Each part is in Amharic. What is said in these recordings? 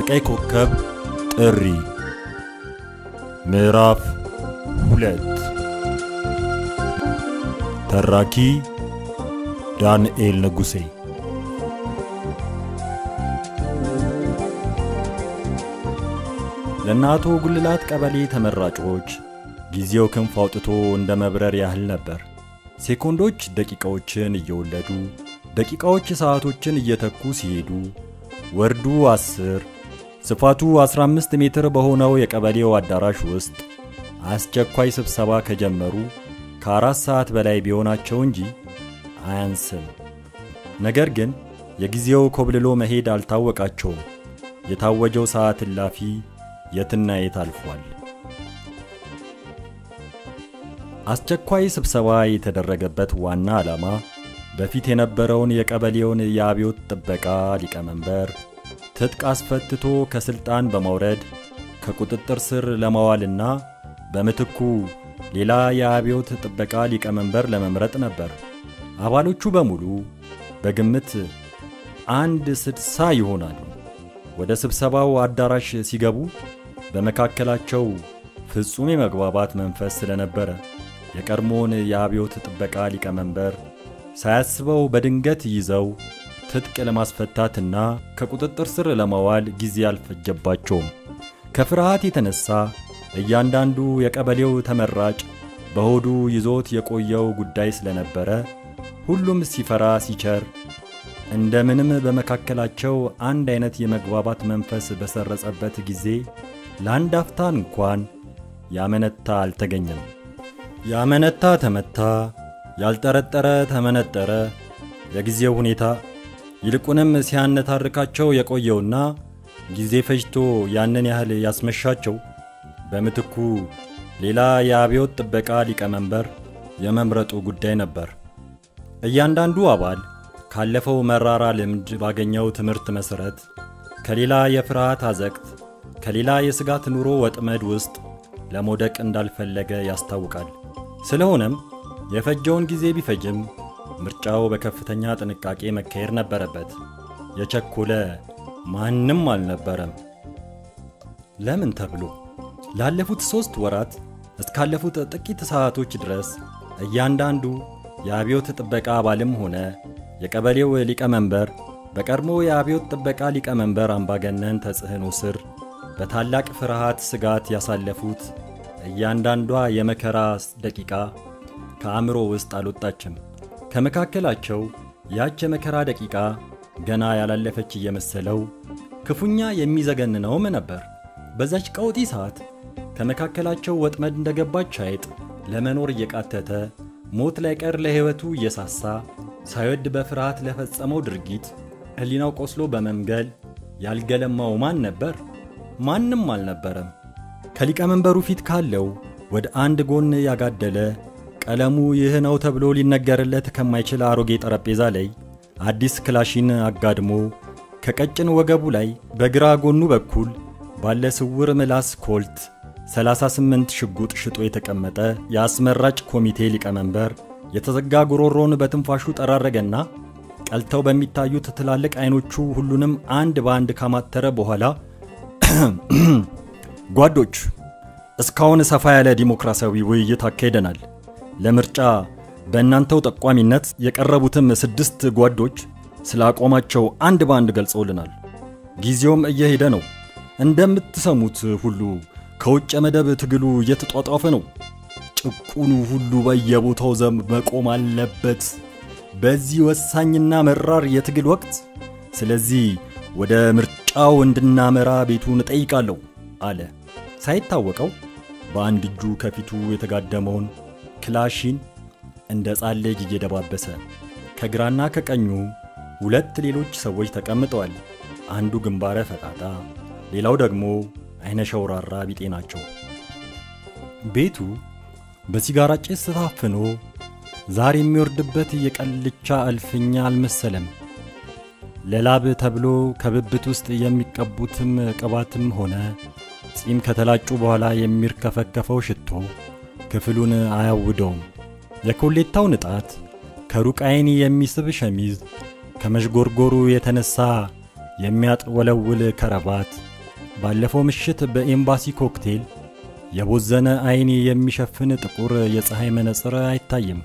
የቀይ ኮከብ ጥሪ ምዕራፍ ሁለት ተራኪ ዳንኤል ንጉሴ ለእነ አቶ ጉልላት ቀበሌ ተመራጮች ጊዜው ክንፍ አውጥቶ እንደ መብረር ያህል ነበር። ሴኮንዶች ደቂቃዎችን እየወለዱ ደቂቃዎች ሰዓቶችን እየተኩ ሲሄዱ ወርዱ 10 ስፋቱ 15 ሜትር በሆነው የቀበሌው አዳራሽ ውስጥ አስቸኳይ ስብሰባ ከጀመሩ ከአራት ሰዓት በላይ ቢሆናቸው እንጂ አያንስም። ነገር ግን የጊዜው ኮብልሎ መሄድ አልታወቃቸውም። የታወጀው ሰዓት እላፊ የትና የት አልፏል። አስቸኳይ ስብሰባ የተደረገበት ዋና ዓላማ በፊት የነበረውን የቀበሌውን የአብዮት ጥበቃ ሊቀመንበር ትጥቅ አስፈትቶ ከስልጣን በማውረድ ከቁጥጥር ስር ለማዋልና በምትኩ ሌላ የአብዮት ጥበቃ ሊቀመንበር ለመምረጥ ነበር። አባሎቹ በሙሉ በግምት አንድ ስድሳ ይሆናሉ። ወደ ስብሰባው አዳራሽ ሲገቡ በመካከላቸው ፍጹም የመግባባት መንፈስ ስለነበረ የቀድሞውን የአብዮት ጥበቃ ሊቀመንበር ሳያስበው በድንገት ይዘው ትጥቅ ለማስፈታትና ከቁጥጥር ስር ለማዋል ጊዜ አልፈጀባቸውም። ከፍርሃት የተነሳ እያንዳንዱ የቀበሌው ተመራጭ በሆዱ ይዞት የቆየው ጉዳይ ስለነበረ ሁሉም ሲፈራ ሲቸር እንደምንም በመካከላቸው አንድ አይነት የመግባባት መንፈስ በሰረጸበት ጊዜ ለአንድ አፍታ እንኳን ያመነታ አልተገኘም። ያመነታ ተመታ፣ ያልጠረጠረ ተመነጠረ። የጊዜው ሁኔታ ይልቁንም ሲያነታርካቸው የቆየውና ጊዜ ፈጅቶ ያንን ያህል ያስመሻቸው በምትኩ ሌላ የአብዮት ጥበቃ ሊቀመንበር የመምረጡ ጉዳይ ነበር። እያንዳንዱ አባል ካለፈው መራራ ልምድ ባገኘው ትምህርት መሠረት ከሌላ የፍርሃት አዘቅት ከሌላ የስጋት ኑሮ ወጥመድ ውስጥ ለመውደቅ እንዳልፈለገ ያስታውቃል። ስለሆነም የፈጀውን ጊዜ ቢፈጅም ምርጫው በከፍተኛ ጥንቃቄ መካሄድ ነበረበት። የቸኮለ ማንም አልነበረም። ለምን ተብሎ ላለፉት ሦስት ወራት እስካለፉት ጥቂት ሰዓቶች ድረስ እያንዳንዱ የአብዮት ጥበቃ አባልም ሆነ የቀበሌው ሊቀመንበር በቀድሞ የአብዮት ጥበቃ ሊቀመንበር አምባገነን ተጽዕኖ ስር በታላቅ ፍርሃት ስጋት ያሳለፉት እያንዳንዷ የመከራ ደቂቃ ከአእምሮ ውስጥ አልወጣችም። ከመካከላቸው ያች የመከራ ደቂቃ ገና ያላለፈች እየመሰለው ክፉኛ የሚዘገንነውም ነበር። በዛች ቀውጢ ሰዓት ከመካከላቸው ወጥመድ እንደገባች አይጥ ለመኖር እየቃተተ ሞት ላይቀር ለሕይወቱ እየሳሳ ሳይወድ በፍርሃት ለፈጸመው ድርጊት ሕሊናው ቆስሎ በመምገል ያልገለማው ማን ነበር? ማንም አልነበረም። ከሊቀመንበሩ ፊት ካለው ወደ አንድ ጎን ያጋደለ ቀለሙ ይህ ነው ተብሎ ሊነገርለት ከማይችል አሮጌ ጠረጴዛ ላይ አዲስ ክላሽን አጋድሞ ከቀጭን ወገቡ ላይ በግራ ጎኑ በኩል ባለ ስውር ምላስ ኮልት 38 ሽጉጥ ሽጦ የተቀመጠ የአስመራጭ ኮሚቴ ሊቀመንበር የተዘጋ ጉሮሮን በትንፋሹ ጠራረገና ቀልተው በሚታዩት ትላልቅ አይኖቹ ሁሉንም አንድ በአንድ ካማተረ በኋላ ጓዶች፣ እስካሁን ሰፋ ያለ ዲሞክራሲያዊ ውይይት አካሂደናል። ለምርጫ በእናንተው ጠቋሚነት የቀረቡትም ስድስት ጓዶች ስለ አቋማቸው አንድ በአንድ ገልጸውልናል። ጊዜውም እየሄደ ነው። እንደምትሰሙት ሁሉ ከውጭ መደብ ትግሉ እየተጧጧፈ ነው። ጭቁኑ ሁሉ በየቦታው ዘብ መቆም አለበት በዚህ ወሳኝና መራር የትግል ወቅት። ስለዚህ ወደ ምርጫው እንድናመራ ቤቱን እጠይቃለሁ አለ። ሳይታወቀው በአንድ እጁ ከፊቱ የተጋደመውን ክላሽን እንደ ሕፃን ልጅ እየደባበሰ ከግራና ከቀኙ ሁለት ሌሎች ሰዎች ተቀምጠዋል። አንዱ ግንባረ ፈጣጣ፣ ሌላው ደግሞ አይነ ሸውራራ ቢጤ ናቸው። ቤቱ በሲጋራ ጭስ ታፍኖ ዛር የሚወርድበት የቀልቻ እልፍኛ አልመሰለም። ለላብ ተብሎ ከብብት ውስጥ የሚቀቡትም ቅባትም ሆነ ጺም ከተላጩ በኋላ የሚርከፈከፈው ሽቶ ክፍሉን አያውደውም። የኮሌታው ንጣት ከሩቅ ዓይን የሚስብ ሸሚዝ ከመዥጎርጎሩ የተነሳ የሚያጥወለውል ከረባት ባለፈው ምሽት በኤምባሲ ኮክቴል የቦዘነ አይን የሚሸፍን ጥቁር የፀሐይ መነጽር አይታይም።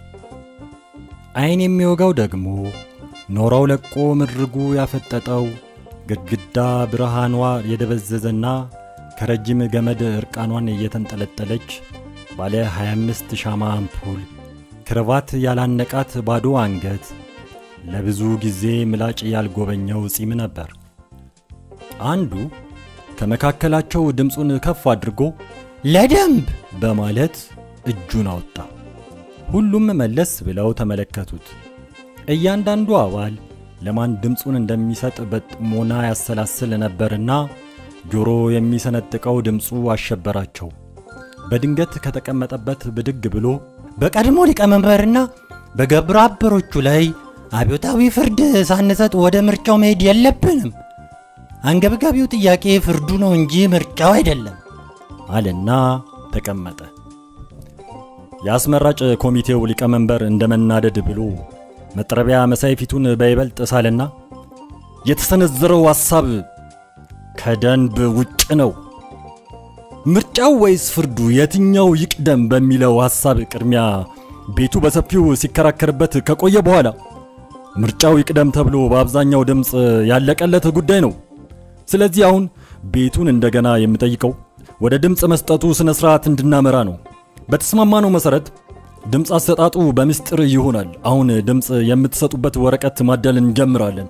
አይን የሚወጋው ደግሞ ኖራው ለቆ ምድርጉ ያፈጠጠው ግድግዳ ብርሃኗ የደበዘዘና ከረጅም ገመድ እርቃኗን እየተንጠለጠለች ባለ 25 ሻማ አምፑል ክርቫት ያላነቃት ባዶ አንገት ለብዙ ጊዜ ምላጭ ያልጎበኘው ጺም ነበር። አንዱ ከመካከላቸው ድምፁን ከፍ አድርጎ ለደንብ በማለት እጁን አወጣ። ሁሉም መለስ ብለው ተመለከቱት። እያንዳንዱ አባል ለማን ድምፁን እንደሚሰጥ በጥሞና ያሰላስል ነበርና ጆሮ የሚሰነጥቀው ድምፁ አሸበራቸው። በድንገት ከተቀመጠበት ብድግ ብሎ በቀድሞ ሊቀመንበርና በግብረ አበሮቹ ላይ አብዮታዊ ፍርድ ሳንሰጥ ወደ ምርጫው መሄድ የለብንም። አንገብጋቢው ጥያቄ ፍርዱ ነው እንጂ ምርጫው አይደለም አለና ተቀመጠ። የአስመራጭ ኮሚቴው ሊቀመንበር እንደ መናደድ ብሎ መጥረቢያ መሳይ ፊቱን በይበልጥ ሳለና የተሰነዘረው ሐሳብ ከደንብ ውጭ ነው፣ ምርጫው ወይስ ፍርዱ የትኛው ይቅደም በሚለው ሐሳብ ቅድሚያ ቤቱ በሰፊው ሲከራከርበት ከቆየ በኋላ ምርጫው ይቅደም ተብሎ በአብዛኛው ድምፅ ያለቀለት ጉዳይ ነው። ስለዚህ አሁን ቤቱን እንደገና የምጠይቀው ወደ ድምፅ መስጠቱ ስነ ስርዓት እንድናመራ ነው። በተስማማነው መሰረት ድምፅ አሰጣጡ በምስጢር ይሆናል። አሁን ድምፅ የምትሰጡበት ወረቀት ማደል እንጀምራለን።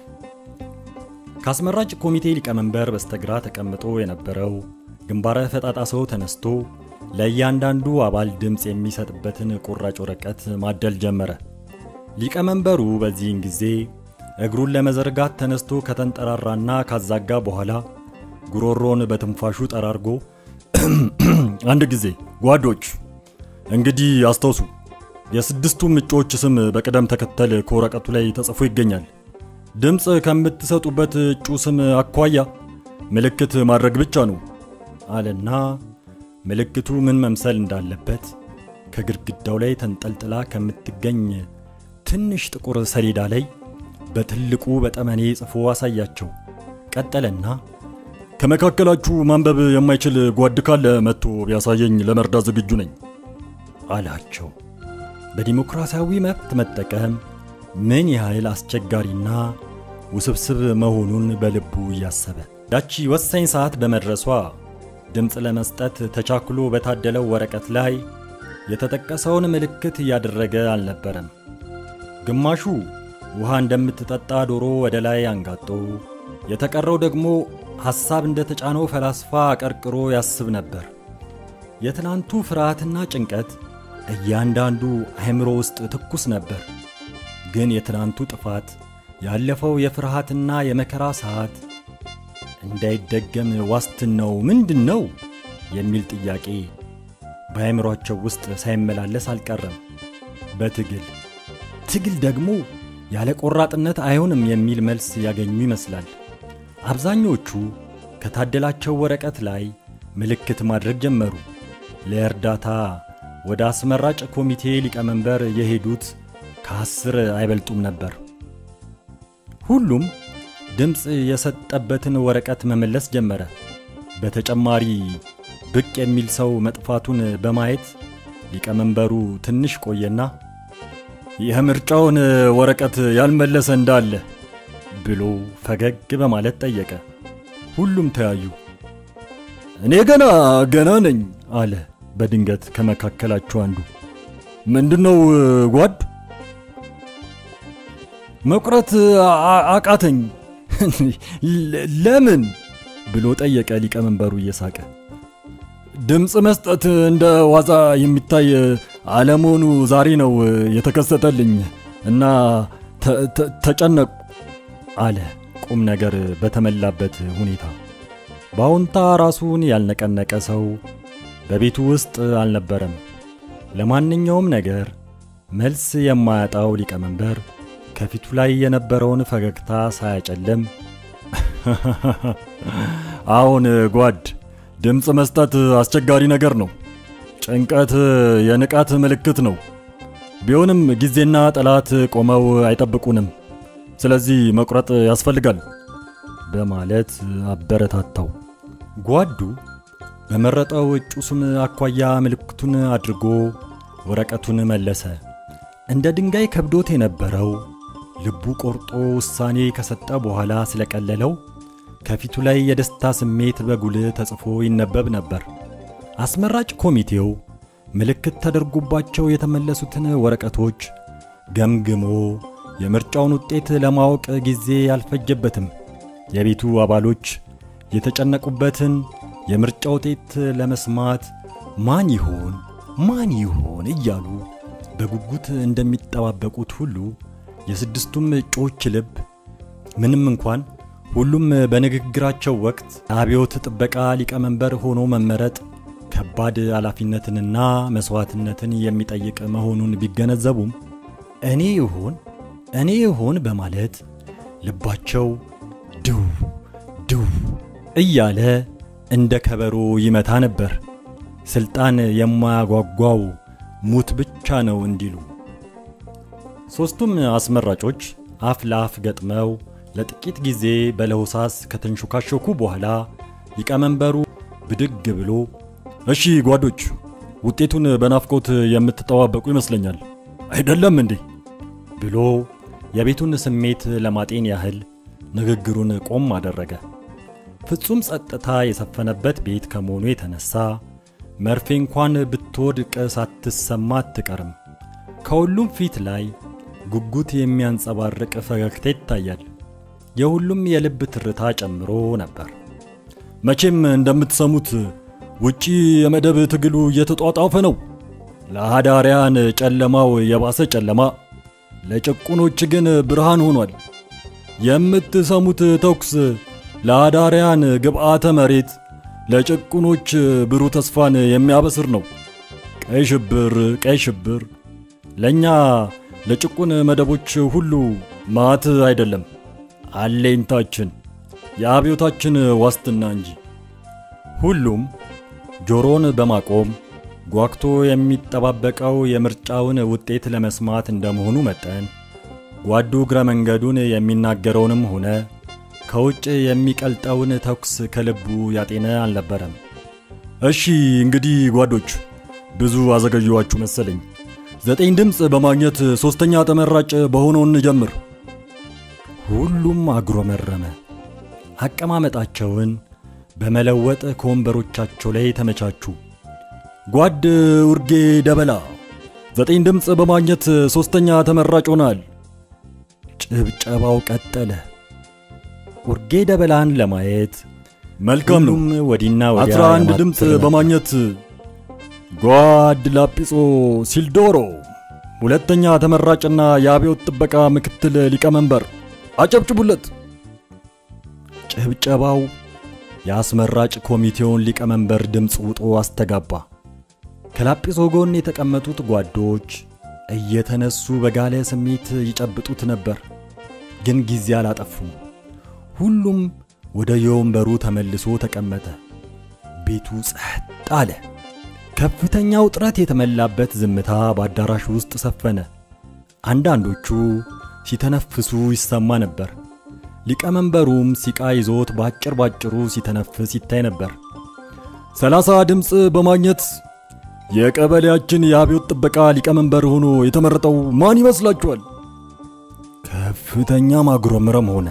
ከአስመራጭ ኮሚቴ ሊቀመንበር በስተግራ ተቀምጦ የነበረው ግንባረ ፈጣጣ ሰው ተነስቶ ለእያንዳንዱ አባል ድምፅ የሚሰጥበትን ቁራጭ ወረቀት ማደል ጀመረ። ሊቀመንበሩ በዚህን ጊዜ እግሩን ለመዘርጋት ተነስቶ ከተንጠራራና ካዛጋ በኋላ ጉሮሮን በትንፋሹ ጠራርጎ አንድ ጊዜ ጓዶች፣ እንግዲህ አስታውሱ፣ የስድስቱም እጩዎች ስም በቅደም ተከተል ከወረቀቱ ላይ ተጽፎ ይገኛል። ድምፅ ከምትሰጡበት እጩ ስም አኳያ ምልክት ማድረግ ብቻ ነው አለና ምልክቱ ምን መምሰል እንዳለበት ከግድግዳው ላይ ተንጠልጥላ ከምትገኝ ትንሽ ጥቁር ሰሌዳ ላይ በትልቁ በጠመኔ ጽፎ አሳያቸው። ቀጠለና ከመካከላችሁ ማንበብ የማይችል ጓድ ካለ መጥቶ ቢያሳየኝ ለመርዳት ዝግጁ ነኝ አላቸው። በዲሞክራሲያዊ መብት መጠቀም ምን ያህል አስቸጋሪና ውስብስብ መሆኑን በልቡ እያሰበ ያቺ ወሳኝ ሰዓት በመድረሷ ድምፅ ለመስጠት ተቻክሎ በታደለው ወረቀት ላይ የተጠቀሰውን ምልክት እያደረገ አልነበረም። ግማሹ ውሃ እንደምትጠጣ ዶሮ ወደ ላይ አንጋጦ፣ የተቀረው ደግሞ ሐሳብ እንደተጫነው ፈላስፋ አቀርቅሮ ያስብ ነበር። የትናንቱ ፍርሃትና ጭንቀት እያንዳንዱ አእምሮ ውስጥ ትኩስ ነበር። ግን የትናንቱ ጥፋት፣ ያለፈው የፍርሃትና የመከራ ሰዓት እንዳይደገም ዋስትናው ምንድን ነው የሚል ጥያቄ በአእምሯቸው ውስጥ ሳይመላለስ አልቀረም። በትግል ትግል ደግሞ ያለ ቆራጥነት አይሆንም የሚል መልስ ያገኙ ይመስላል። አብዛኞቹ ከታደላቸው ወረቀት ላይ ምልክት ማድረግ ጀመሩ። ለእርዳታ ወደ አስመራጭ ኮሚቴ ሊቀመንበር የሄዱት ከአስር አይበልጡም ነበር። ሁሉም ድምፅ የሰጠበትን ወረቀት መመለስ ጀመረ። በተጨማሪ ብቅ የሚል ሰው መጥፋቱን በማየት ሊቀመንበሩ ትንሽ ቆየና የምርጫውን ወረቀት ያልመለሰ እንዳለ ብሎ ፈገግ በማለት ጠየቀ። ሁሉም ተያዩ። እኔ ገና ገና ነኝ አለ በድንገት ከመካከላቸው አንዱ። ምንድነው ጓድ? መቁረጥ አቃተኝ። ለምን ብሎ ጠየቀ ሊቀመንበሩ እየሳቀ። ድምፅ መስጠት እንደ ዋዛ የሚታይ አለመሆኑ ዛሬ ነው የተከሰተልኝ እና ተጨነቁ አለ ቁም ነገር በተመላበት ሁኔታ። በአዎንታ ራሱን ያልነቀነቀ ሰው በቤቱ ውስጥ አልነበረም። ለማንኛውም ነገር መልስ የማያጣው ሊቀመንበር ከፊቱ ላይ የነበረውን ፈገግታ ሳያጨለም አሁን ጓድ ድምፅ መስጠት አስቸጋሪ ነገር ነው። ጭንቀት የንቃት ምልክት ነው። ቢሆንም ጊዜና ጠላት ቆመው አይጠብቁንም። ስለዚህ መቁረጥ ያስፈልጋል በማለት አበረታታው። ጓዱ በመረጠው እጩ ስም አኳያ ምልክቱን አድርጎ ወረቀቱን መለሰ። እንደ ድንጋይ ከብዶት የነበረው ልቡ ቆርጦ ውሳኔ ከሰጠ በኋላ ስለቀለለው ከፊቱ ላይ የደስታ ስሜት በጉልህ ተጽፎ ይነበብ ነበር። አስመራጭ ኮሚቴው ምልክት ተደርጎባቸው የተመለሱትን ወረቀቶች ገምግሞ የምርጫውን ውጤት ለማወቅ ጊዜ አልፈጀበትም። የቤቱ አባሎች የተጨነቁበትን የምርጫ ውጤት ለመስማት ማን ይሆን ማን ይሆን እያሉ በጉጉት እንደሚጠባበቁት ሁሉ የስድስቱም እጩዎች ልብ ምንም እንኳን ሁሉም በንግግራቸው ወቅት አብዮት ጥበቃ ሊቀመንበር ሆኖ መመረጥ ከባድ ኃላፊነትንና መስዋዕትነትን የሚጠይቅ መሆኑን ቢገነዘቡም እኔ ይሆን እኔ ይሆን በማለት ልባቸው ድው ድው እያለ እንደ ከበሮ ይመታ ነበር። ስልጣን የማያጓጓው ሙት ብቻ ነው እንዲሉ ሦስቱም አስመራጮች አፍ ለአፍ ገጥመው ለጥቂት ጊዜ በለሆሳስ ከተንሾካሾኩ በኋላ ሊቀመንበሩ ብድግ ብሎ እሺ ጓዶች፣ ውጤቱን በናፍቆት የምትጠባበቁ ይመስለኛል አይደለም እንዴ? ብሎ የቤቱን ስሜት ለማጤን ያህል ንግግሩን ቆም አደረገ። ፍጹም ጸጥታ የሰፈነበት ቤት ከመሆኑ የተነሳ መርፌ እንኳን ብትወድቅ ሳትሰማ አትቀርም። ከሁሉም ፊት ላይ ጉጉት የሚያንጸባርቅ ፈገግታ ይታያል። የሁሉም የልብ ትርታ ጨምሮ ነበር። መቼም እንደምትሰሙት ውጪ የመደብ ትግሉ እየተጧጣፈ ነው። ለሃዳሪያን ጨለማው የባሰ ጨለማ፣ ለጭቁኖች ግን ብርሃን ሆኗል። የምትሰሙት ተኩስ ለሃዳሪያን ግብዓተ መሬት፣ ለጭቁኖች ብሩህ ተስፋን የሚያበስር ነው። ቀይ ሽብር ቀይ ሽብር ለእኛ ለጭቁን መደቦች ሁሉ ማት አይደለም፣ አለኝታችን፣ የአብዮታችን ዋስትና እንጂ። ሁሉም ጆሮን በማቆም ጓግቶ የሚጠባበቀው የምርጫውን ውጤት ለመስማት እንደመሆኑ መጠን ጓዱ እግረ መንገዱን የሚናገረውንም ሆነ ከውጭ የሚቀልጠውን ተኩስ ከልቡ ያጤነ አልነበረም። እሺ እንግዲህ ጓዶች፣ ብዙ አዘገየኋችሁ መሰለኝ። ዘጠኝ ድምፅ በማግኘት ሦስተኛ ተመራጭ በሆነው እንጀምር። ሁሉም አጉረመረመ። አቀማመጣቸውን በመለወጥ ከወንበሮቻቸው ላይ ተመቻቹ። ጓድ ውርጌ ደበላ ዘጠኝ ድምፅ በማግኘት ሦስተኛ ተመራጭ ሆናል። ጭብጨባው ቀጠለ። ውርጌ ደበላን ለማየት መልካም ነው። ወዲና ወዲያ 11 ድምፅ በማግኘት ጓድ ላጲሶ ሲልዶሮ ሁለተኛ ተመራጭና የአብዮት ጥበቃ ምክትል ሊቀመንበር፣ አጨብጭቡለት። ጭብጨባው የአስመራጭ ኮሚቴውን ሊቀመንበር ድምፅ ውጦ አስተጋባ። ከላጲሶ ጎን የተቀመጡት ጓዶች እየተነሱ በጋለ ስሜት ይጨብጡት ነበር፣ ግን ጊዜ አላጠፉም። ሁሉም ወደ የወንበሩ ተመልሶ ተቀመጠ። ቤቱ ጸጥ አለ። ከፍተኛ ውጥረት የተመላበት ዝምታ በአዳራሹ ውስጥ ሰፈነ። አንዳንዶቹ ሲተነፍሱ ይሰማ ነበር። ሊቀመንበሩም ሲቃ ይዞት ባጭር ባጭሩ ሲተነፍስ ይታይ ነበር። ሰላሳ ድምፅ በማግኘት የቀበሌያችን የአብዮት ጥበቃ ሊቀመንበር ሆኖ የተመረጠው ማን ይመስላችኋል? ከፍተኛ ማጉረምረም ሆነ።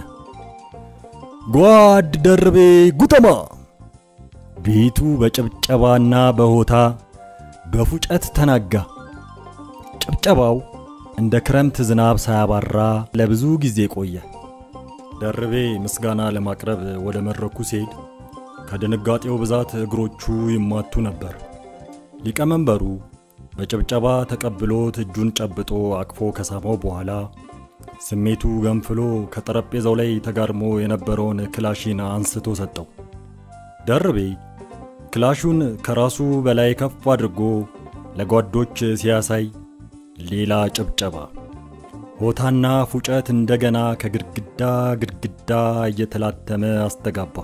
ጓድ ደርቤ ጉተማ። ቤቱ በጭብጨባና በሆታ በፉጨት ተናጋ። ጭብጨባው እንደ ክረምት ዝናብ ሳያባራ ለብዙ ጊዜ ቆየ። ደርቤ ምስጋና ለማቅረብ ወደ መድረኩ ሲሄድ ከድንጋጤው ብዛት እግሮቹ ይማቱ ነበር። ሊቀመንበሩ በጭብጨባ ተቀብሎት እጁን ጨብጦ አቅፎ ከሳመው በኋላ ስሜቱ ገንፍሎ ከጠረጴዛው ላይ ተጋድሞ የነበረውን ክላሽን አንስቶ ሰጠው። ደርቤ ክላሹን ከራሱ በላይ ከፍ አድርጎ ለጓዶች ሲያሳይ ሌላ ጭብጨባ፣ ሆታና ፉጨት እንደገና ከግድግዳ ግድግዳ እየተላተመ አስተጋባ።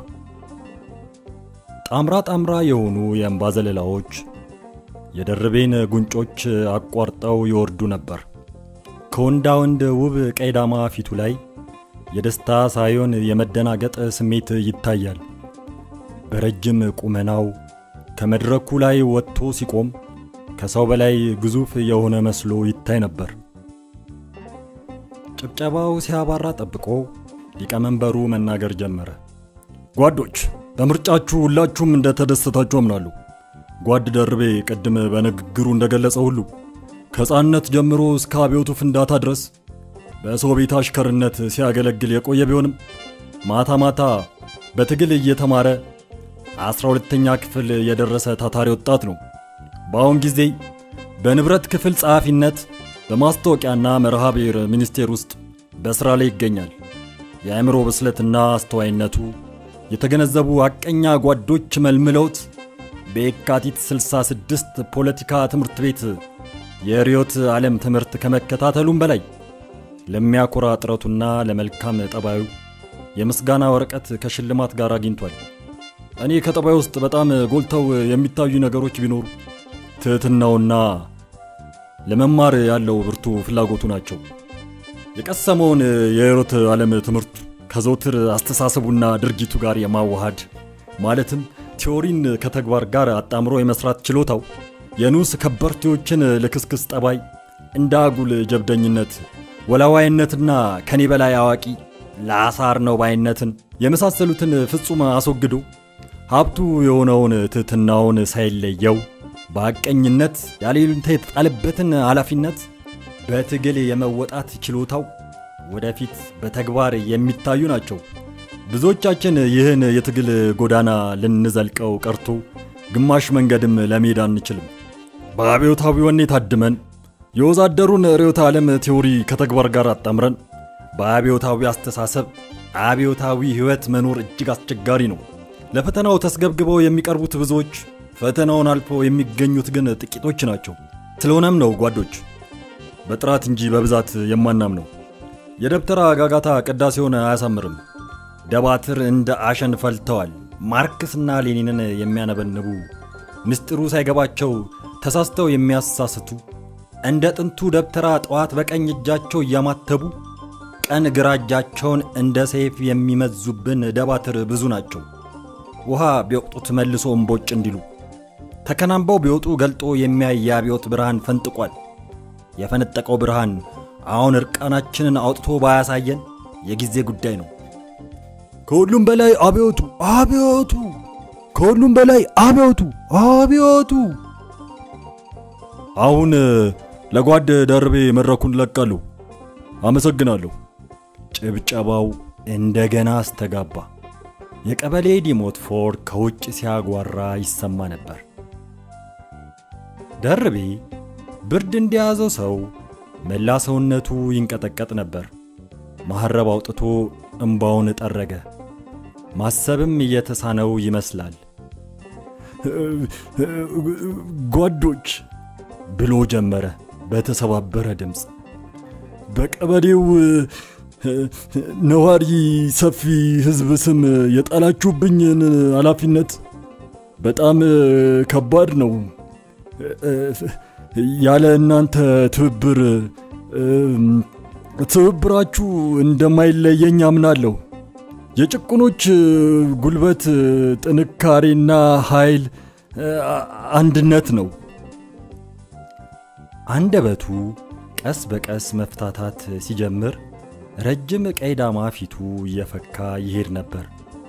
ጣምራ ጣምራ የሆኑ የእንባ ዘለላዎች የደርቤን ጉንጮች አቋርጠው ይወርዱ ነበር። ከወንዳ ወንድ ውብ ቀይ ዳማ ፊቱ ላይ የደስታ ሳይሆን የመደናገጥ ስሜት ይታያል። በረጅም ቁመናው ከመድረኩ ላይ ወጥቶ ሲቆም ከሰው በላይ ግዙፍ የሆነ መስሎ ይታይ ነበር። ጭብጨባው ሲያባራ ጠብቆ ሊቀመንበሩ መናገር ጀመረ። ጓዶች፣ በምርጫችሁ ሁላችሁም እንደተደሰታችሁ አምናለሁ። ጓድ ደርቤ ቅድም በንግግሩ እንደገለጸ ሁሉ ከሕፃንነት ጀምሮ እስከ አብዮቱ ፍንዳታ ድረስ በሰው ቤት አሽከርነት ሲያገለግል የቆየ ቢሆንም ማታ ማታ በትግል እየተማረ አስራ ሁለተኛ ክፍል የደረሰ ታታሪ ወጣት ነው። በአሁን ጊዜ በንብረት ክፍል ጸሐፊነት በማስታወቂያና መርሃ ብሔር ሚኒስቴር ውስጥ በሥራ ላይ ይገኛል። የአእምሮ ብስለትና አስተዋይነቱ የተገነዘቡ አቀኛ ጓዶች መልምለውት በየካቲት 66 ፖለቲካ ትምህርት ቤት የርዕዮተ ዓለም ትምህርት ከመከታተሉም በላይ ለሚያኮራ ጥረቱና ለመልካም ጠባዩ የምስጋና ወረቀት ከሽልማት ጋር አግኝቷል። እኔ ከጠባይ ውስጥ በጣም ጎልተው የሚታዩ ነገሮች ቢኖሩ ትሕትናውና ለመማር ያለው ብርቱ ፍላጎቱ ናቸው። የቀሰመውን የርዕዮተ ዓለም ትምህርት ከዘውትር አስተሳሰቡና ድርጊቱ ጋር የማዋሃድ ማለትም ቲዎሪን ከተግባር ጋር አጣምሮ የመስራት ችሎታው የንዑስ ከበርቴዎችን ልክስክስ ጠባይ እንደ አጉል ጀብደኝነት፣ ወላዋይነትና ከኔ በላይ አዋቂ ለአሳር ነው ባይነትን የመሳሰሉትን ፍጹም አስወግዶ ሀብቱ የሆነውን ትሕትናውን ሳይለየው በሐቀኝነት ያሌሉንታ የተጣለበትን ኃላፊነት በትግል የመወጣት ችሎታው ወደፊት በተግባር የሚታዩ ናቸው። ብዙዎቻችን ይህን የትግል ጎዳና ልንዘልቀው ቀርቶ ግማሽ መንገድም ለመሄድ አንችልም። በአብዮታዊ ወኔ ታድመን የወዛደሩን ርዕዮተ ዓለም ቴዎሪ ከተግባር ጋር አጣምረን በአብዮታዊ አስተሳሰብ አብዮታዊ ሕይወት መኖር እጅግ አስቸጋሪ ነው። ለፈተናው ተስገብግበው የሚቀርቡት ብዙዎች፣ ፈተናውን አልፎ የሚገኙት ግን ጥቂቶች ናቸው። ስለሆነም ነው ጓዶች በጥራት እንጂ በብዛት የማናምነው። የደብተራ ጋጋታ ቅዳሴውን አያሳምርም። ደባትር እንደ አሸን ፈልተዋል። ማርክስና ሌኒንን የሚያነበንቡ ምስጢሩ ሳይገባቸው ተሳስተው የሚያሳስቱ እንደ ጥንቱ ደብተራ ጠዋት በቀኝ እጃቸው እያማተቡ ቀን ግራ እጃቸውን እንደ ሰይፍ የሚመዙብን ደባትር ብዙ ናቸው። ውሃ ቢወቅጡት መልሶ እምቦጭ እንዲሉ ተከናንበው ቢወጡ ገልጦ የሚያይ የአብዮት ብርሃን ፈንጥቋል። የፈነጠቀው ብርሃን አሁን እርቃናችንን አውጥቶ ባያሳየን የጊዜ ጉዳይ ነው። ከሁሉም በላይ አብዮቱ አብዮቱ፣ ከሁሉም በላይ አብዮቱ አብዮቱ። አሁን ለጓድ ደርቤ መድረኩን ለቃለሁ። አመሰግናለሁ። ጭብጨባው እንደገና አስተጋባ። የቀበሌ ዲሞትፎር ከውጭ ሲያጓራ ይሰማ ነበር። ደርቤ ብርድ እንደያዘው ሰው መላ ሰውነቱ ይንቀጠቀጥ ነበር። መሐረብ አውጥቶ እምባውን ጠረገ። ማሰብም እየተሳነው ይመስላል። ጓዶች ብሎ ጀመረ በተሰባበረ ድምፅ። በቀበሌው ነዋሪ ሰፊ ሕዝብ ስም የጣላችሁብኝን ኃላፊነት በጣም ከባድ ነው። ያለ እናንተ ትብብር ትብብራችሁ እንደማይለየኝ አምናለሁ። የጭቁኖች ጉልበት ጥንካሬና ኃይል አንድነት ነው። አንደበቱ ቀስ በቀስ መፍታታት ሲጀምር ረጅም ቀይ ዳማ ፊቱ እየፈካ ይሄድ ነበር።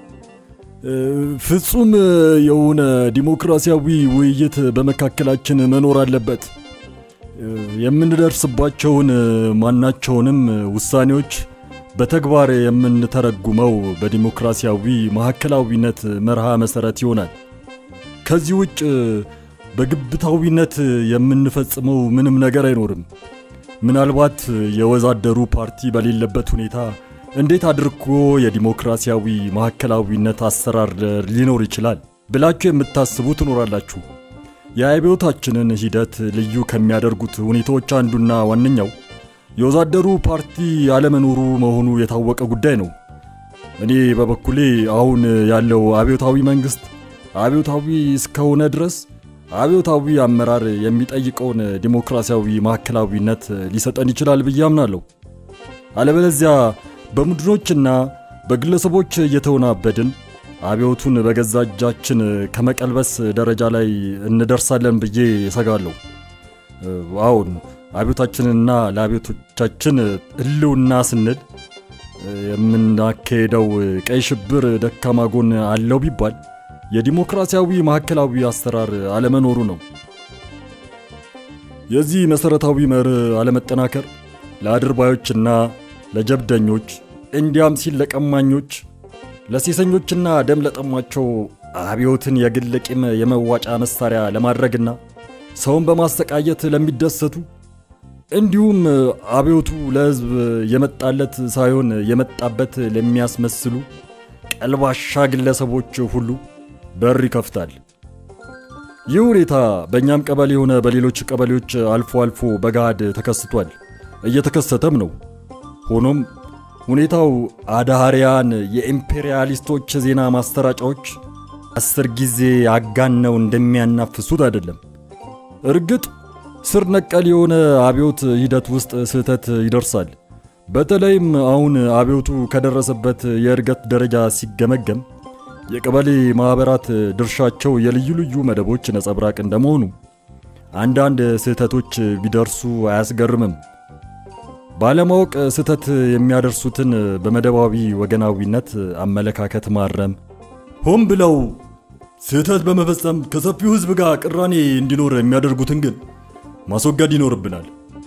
ፍጹም የሆነ ዲሞክራሲያዊ ውይይት በመካከላችን መኖር አለበት። የምንደርስባቸውን ማናቸውንም ውሳኔዎች በተግባር የምንተረጉመው በዲሞክራሲያዊ ማዕከላዊነት መርሃ መሰረት ይሆናል። ከዚህ ውጭ በግብታዊነት የምንፈጽመው ምንም ነገር አይኖርም። ምናልባት የወዛደሩ ፓርቲ በሌለበት ሁኔታ እንዴት አድርጎ የዲሞክራሲያዊ ማዕከላዊነት አሰራር ሊኖር ይችላል ብላችሁ የምታስቡ ትኖራላችሁ። የአብዮታችንን ሂደት ልዩ ከሚያደርጉት ሁኔታዎች አንዱና ዋነኛው የወዛደሩ ፓርቲ አለመኖሩ መሆኑ የታወቀ ጉዳይ ነው። እኔ በበኩሌ አሁን ያለው አብዮታዊ መንግስት አብዮታዊ እስከሆነ ድረስ አብዮታዊ አመራር የሚጠይቀውን ዲሞክራሲያዊ ማዕከላዊነት ሊሰጠን ይችላል ብዬ አምናለሁ። አለበለዚያ በቡድኖችና በግለሰቦች እየተወናበድን አብዮቱን በገዛ እጃችን ከመቀልበስ ደረጃ ላይ እንደርሳለን ብዬ እሰጋለሁ። አሁን አብዮታችንና ለአብዮቶቻችን ሕልውና ስንል የምናካሄደው ቀይ ሽብር ደካማ ጎን አለው ቢባል የዲሞክራሲያዊ ማዕከላዊ አሰራር አለመኖሩ ነው። የዚህ መሰረታዊ መርህ አለመጠናከር ለአድርባዮችና ለጀብደኞች እንዲያም ሲል ለቀማኞች፣ ለሴሰኞችና ደም ለጠሟቸው አብዮትን የግል ቂም የመዋጫ መሳሪያ ለማድረግና ሰውን በማሰቃየት ለሚደሰቱ እንዲሁም አብዮቱ ለሕዝብ የመጣለት ሳይሆን የመጣበት ለሚያስመስሉ ቀልባሻ ግለሰቦች ሁሉ በር ይከፍታል። ይህ ሁኔታ በእኛም ቀበሌ ሆነ በሌሎች ቀበሌዎች አልፎ አልፎ በገሃድ ተከስቷል፣ እየተከሰተም ነው። ሆኖም ሁኔታው አዳሃሪያን የኢምፔሪያሊስቶች ዜና ማሰራጫዎች አስር ጊዜ አጋነው እንደሚያናፍሱት አይደለም። እርግጥ ስር ነቀል የሆነ አብዮት ሂደት ውስጥ ስህተት ይደርሳል። በተለይም አሁን አብዮቱ ከደረሰበት የእድገት ደረጃ ሲገመገም የቀበሌ ማኅበራት ድርሻቸው የልዩ ልዩ መደቦች ነጸብራቅ እንደመሆኑ አንዳንድ ስህተቶች ቢደርሱ አያስገርምም። ባለማወቅ ስህተት የሚያደርሱትን በመደባዊ ወገናዊነት አመለካከት ማረም፣ ሆን ብለው ስህተት በመፈጸም ከሰፊው ሕዝብ ጋር ቅራኔ እንዲኖር የሚያደርጉትን ግን ማስወገድ ይኖርብናል።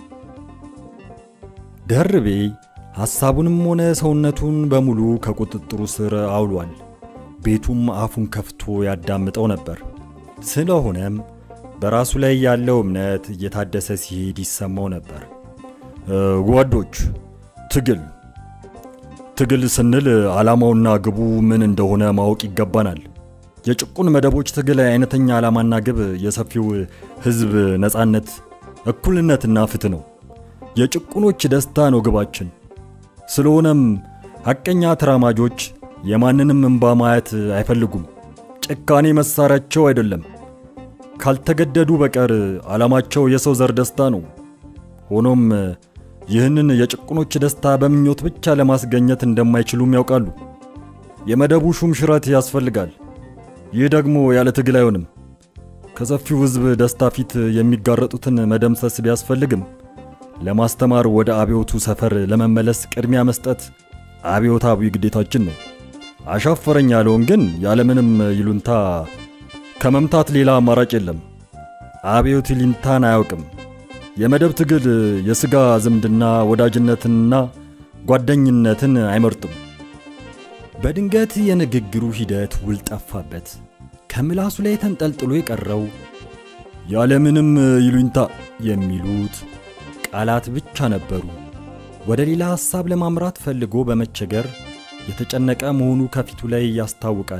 ደርቤ ሐሳቡንም ሆነ ሰውነቱን በሙሉ ከቁጥጥሩ ስር አውሏል። ቤቱም አፉን ከፍቶ ያዳምጠው ነበር። ስለሆነም በራሱ ላይ ያለው እምነት እየታደሰ ሲሄድ ይሰማው ነበር። ጓዶች፣ ትግል ትግል ስንል ዓላማውና ግቡ ምን እንደሆነ ማወቅ ይገባናል። የጭቁን መደቦች ትግል አይነተኛ ዓላማና ግብ የሰፊው ሕዝብ ነጻነት፣ እኩልነትና ፍትህ ነው። የጭቁኖች ደስታ ነው ግባችን። ስለሆነም ሐቀኛ ተራማጆች የማንንም እንባ ማየት አይፈልጉም። ጭካኔ መሳሪያቸው አይደለም። ካልተገደዱ በቀር ዓላማቸው የሰው ዘር ደስታ ነው። ሆኖም ይህንን የጭቁኖች ደስታ በምኞት ብቻ ለማስገኘት እንደማይችሉም ያውቃሉ። የመደቡ ሹም ሽረት ያስፈልጋል። ይህ ደግሞ ያለ ትግል አይሆንም። ከሰፊው ሕዝብ ደስታ ፊት የሚጋረጡትን መደምሰስ ቢያስፈልግም ለማስተማር ወደ አብዮቱ ሰፈር ለመመለስ ቅድሚያ መስጠት አብዮታዊ ግዴታችን ነው። አሻፈረኝ ያለውን ግን ያለምንም ይሉንታ ከመምታት ሌላ አማራጭ የለም። አብዮት ይሉንታን አያውቅም። የመደብ ትግል የሥጋ ዝምድና ወዳጅነትንና ጓደኝነትን አይመርጥም። በድንገት የንግግሩ ሂደት ውል ጠፋበት። ከምላሱ ላይ ተንጠልጥሎ የቀረው ያለምንም ይሉኝታ የሚሉት ቃላት ብቻ ነበሩ። ወደ ሌላ ሐሳብ ለማምራት ፈልጎ በመቸገር የተጨነቀ መሆኑ ከፊቱ ላይ ያስታውቃል።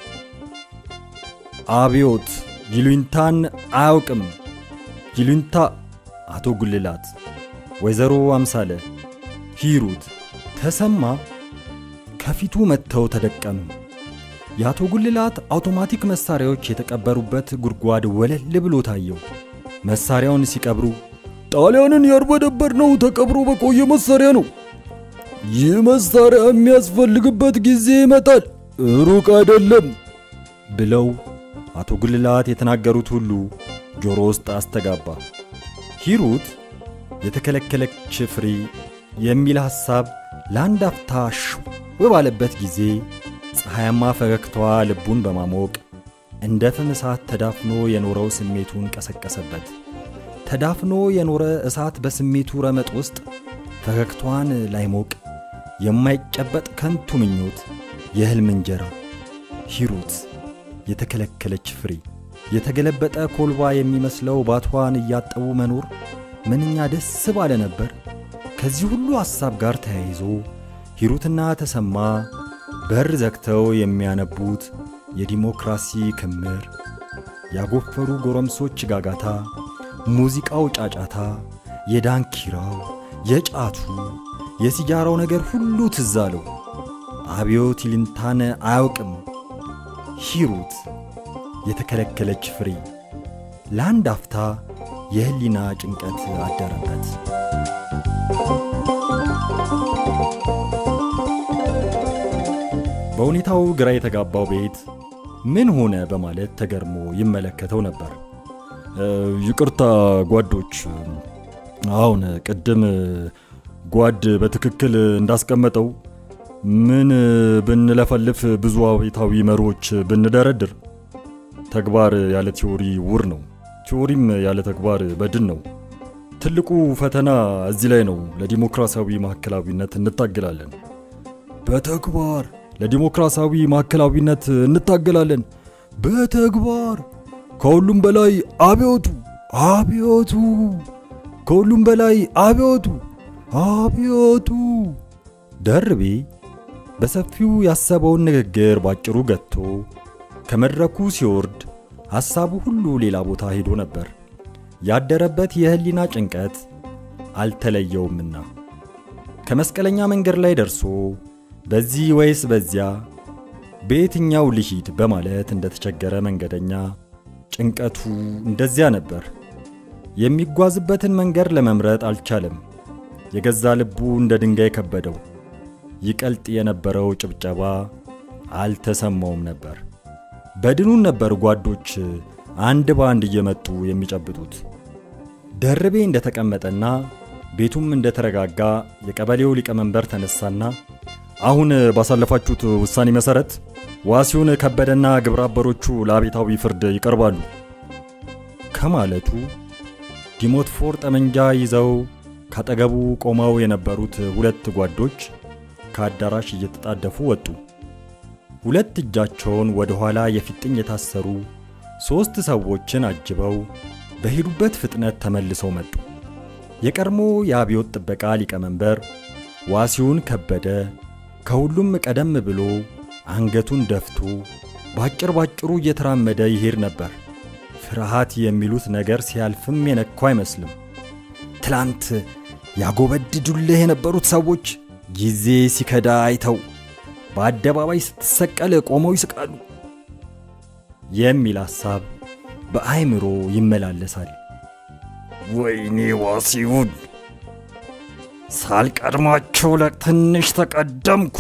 አብዮት ይሉኝታን አያውቅም። ይሉኝታ አቶ ጉልላት፣ ወይዘሮ አምሳለ፣ ሂሩት፣ ተሰማ ከፊቱ መጥተው ተደቀኑ። የአቶ ጉልላት አውቶማቲክ መሳሪያዎች የተቀበሩበት ጉድጓድ ወለል ብሎ ታየው። መሳሪያውን ሲቀብሩ ጣሊያንን ያርበደበርነው ተቀብሮ በቆየ መሳሪያ ነው። ይህ መሳሪያ የሚያስፈልግበት ጊዜ ይመጣል፣ ሩቅ አይደለም ብለው አቶ ጉልላት የተናገሩት ሁሉ ጆሮ ውስጥ አስተጋባ። ሂሩት የተከለከለች ፍሬ የሚል ሐሳብ ለአንድ አፍታ ሽው ባለበት ጊዜ ፀሐያማ ፈገግታዋ ልቡን በማሞቅ እንደ ፍም እሳት ተዳፍኖ የኖረው ስሜቱን ቀሰቀሰበት። ተዳፍኖ የኖረ እሳት በስሜቱ ረመጥ ውስጥ ፈገግታዋን ላይሞቅ የማይጨበጥ ከንቱ ምኞት፣ የሕልም እንጀራ። ሂሩት የተከለከለች ፍሬ፣ የተገለበጠ ኮልባ የሚመስለው ባቷን እያጠቡ መኖር ምንኛ ደስ ባለ ነበር። ከዚህ ሁሉ ሐሳብ ጋር ተያይዞ ሂሩትና ተሰማ በር ዘግተው የሚያነቡት የዲሞክራሲ ክምር፣ ያጎፈሩ ጎረምሶች ጋጋታ፣ ሙዚቃው ጫጫታ፣ የዳንኪራው፣ የጫቱ፣ የሲጃራው ነገር ሁሉ ትዝ አለው። አብዮት ይሉኝታን አያውቅም። ሂሩት የተከለከለች ፍሬ። ለአንድ አፍታ የህሊና ጭንቀት አደረበት። በሁኔታው ግራ የተጋባው ቤት ምን ሆነ በማለት ተገርሞ ይመለከተው ነበር። ይቅርታ ጓዶች፣ አሁን ቅድም ጓድ በትክክል እንዳስቀመጠው ምን ብንለፈልፍ ብዙ አቤታዊ መርሆች ብንደረድር ተግባር ያለ ቲዎሪ ውር ነው፣ ቲዎሪም ያለ ተግባር በድን ነው። ትልቁ ፈተና እዚህ ላይ ነው። ለዲሞክራሲያዊ ማዕከላዊነት እንታገላለን። በተግባር ለዲሞክራሲያዊ ማዕከላዊነት እንታገላለን። በተግባር ከሁሉም በላይ አብዮቱ አብዮቱ ከሁሉም በላይ አብዮቱ አብዮቱ። ደርቤ በሰፊው ያሰበውን ንግግር ባጭሩ ገጥቶ ከመድረኩ ሲወርድ ሐሳቡ ሁሉ ሌላ ቦታ ሄዶ ነበር። ያደረበት የህሊና ጭንቀት አልተለየውምና ከመስቀለኛ መንገድ ላይ ደርሶ በዚህ ወይስ በዚያ በየትኛው ልሂድ በማለት እንደተቸገረ መንገደኛ ጭንቀቱ እንደዚያ ነበር። የሚጓዝበትን መንገድ ለመምረጥ አልቻለም። የገዛ ልቡ እንደ ድንጋይ ከበደው። ይቀልጥ የነበረው ጭብጨባ አልተሰማውም ነበር። በድኑን ነበር ጓዶች አንድ በአንድ እየመጡ የሚጨብጡት። ደርቤ እንደተቀመጠና ቤቱም እንደተረጋጋ የቀበሌው ሊቀመንበር ተነሳና አሁን ባሳለፋችሁት ውሳኔ መሰረት ዋሲውን ከበደና ግብረ አበሮቹ ለአቤታዊ ፍርድ ይቀርባሉ ከማለቱ ዲሞትፎር ጠመንጃ ይዘው ካጠገቡ ቆመው የነበሩት ሁለት ጓዶች ከአዳራሽ እየተጣደፉ ወጡ። ሁለት እጃቸውን ወደ ኋላ የፊጥኝ የታሰሩ ሦስት ሰዎችን አጅበው በሄዱበት ፍጥነት ተመልሰው መጡ። የቀድሞ የአብዮት ጥበቃ ሊቀመንበር ዋሲውን ከበደ ከሁሉም ቀደም ብሎ አንገቱን ደፍቶ ባጭር ባጭሩ እየተራመደ ይሄድ ነበር። ፍርሃት የሚሉት ነገር ሲያልፍም የነካው አይመስልም። ትላንት ያጎበድዱልህ የነበሩት ሰዎች ጊዜ ሲከዳ አይተው በአደባባይ ስትሰቀል ቆመው ይስቃሉ የሚል ሐሳብ በአይምሮ ይመላለሳል። ወይኔ ዋሲውን ሳልቀድማቸው ለትንሽ ተቀደምኩ።